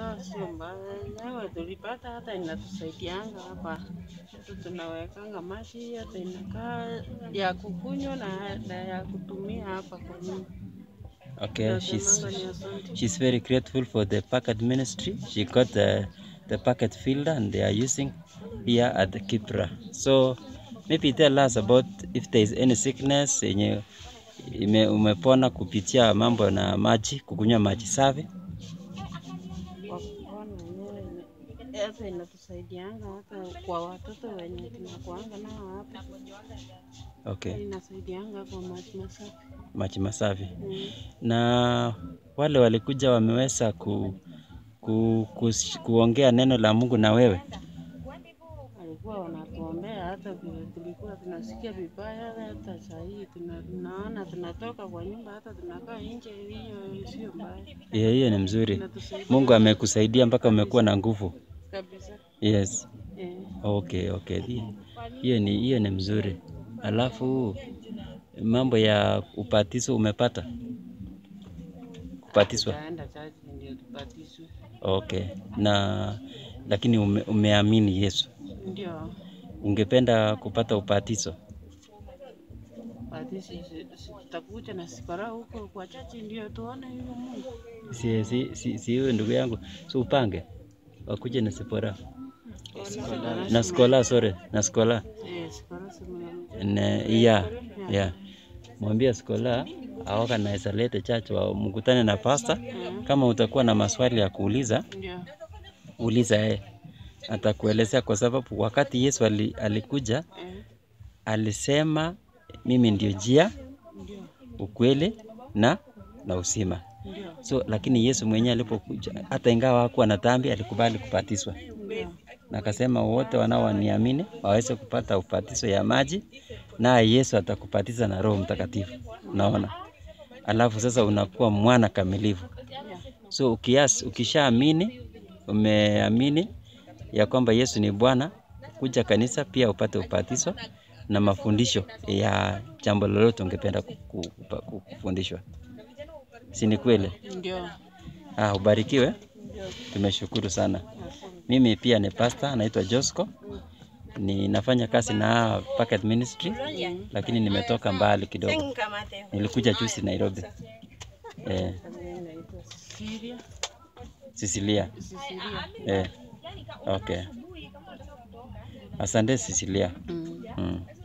Ah, sio mbaya. Nawe tulipata hata inatusaidianga hapa. Tu tunawekanga maji hata inakaa ya kukunywa na, na ya kutumia hapa kwa nyumba. Okay, she's Nasemanga ni asante. she's very grateful for the packet ministry. She got the the packet filter and they are using here at the Kipra. So maybe tell us about if there is any sickness yenye ime, umepona kupitia mambo na maji, kukunywa maji safi. Kwa kupona wenyewe ina- hata inatusaidianga hata kwa watoto wenye tunakuanga nao hapa. Okay, Inasaidianga kwa maji masafi. maji masafi. Mm. Na wale walikuja wameweza ku, ku, ku, kuongea neno la Mungu na wewe. walikuwa wanatuombea hata vile tulikuwa tunasikia vibaya, hata saa hii tuna- tunaona tunatoka kwa nyumba, hata tunakaa nje, hiyo sio mbaya, Hiyo hiyo ni mzuri. inatusaidia Mungu amekusaidia mpaka umekuwa na nguvu. kabisa. Yes. Eh, Okay, okay. Hi- Hiyo ni hiyo ni mzuri. Alafu mambo ya upatizo umepata? Kupatiswa. tutaenda chachi ndio tubatizwe, Okay. Na lakini ume, umeamini Yesu. ndio Ungependa kupata upatizo? batizo. si- si- Tutakuja na sikara huko kwa chachi ndio tuone hiyo Mungu. Si si si, si wewe ndugu yangu. So upange wakuje na Sipora. Na Skola, sorry, na Skola. Eh, sikara si mwanamke. Ne, ya ya mwambie Skola aorganize lete church wa mkutane na pastor. Mm, Kama utakuwa na maswali ya kuuliza, Ndio. uliza yeye, atakuelezea kwa sababu wakati Yesu ali, alikuja Eh, alisema mimi ndio njia, Ndio. ukweli na na uzima. Ndio. So lakini Yesu mwenyewe alipokuja, hata ingawa hakuwa na dhambi, alikubali kubatizwa Ndio. na akasema wote wanaoniamini waweze kupata ubatizo ya maji, naye Yesu atakubatiza na Roho Mtakatifu. Unaona, alafu sasa unakuwa mwana kamilifu. Yeah. So ukias, ukishaamini umeamini ya kwamba Yesu ni Bwana, kuja kanisa pia upate ubatizo na mafundisho ya jambo lolote ungependa ku- ku- kupa- ku- kufundishwa. Si ni kweli? Ndio. Ah, ubarikiwe. Ndio. Tumeshukuru sana. Asante. Mimi pia ni pastor, naitwa Josco. Ninafanya kazi na Packet Ministry, lakini nimetoka mbali kidogo. Nilikuja juzi Nairobi. Eh, Mimi naitwa Cecilia. Cecilia. Cecilia. Eh. Okay. Asante Cecilia. Mm. Mm.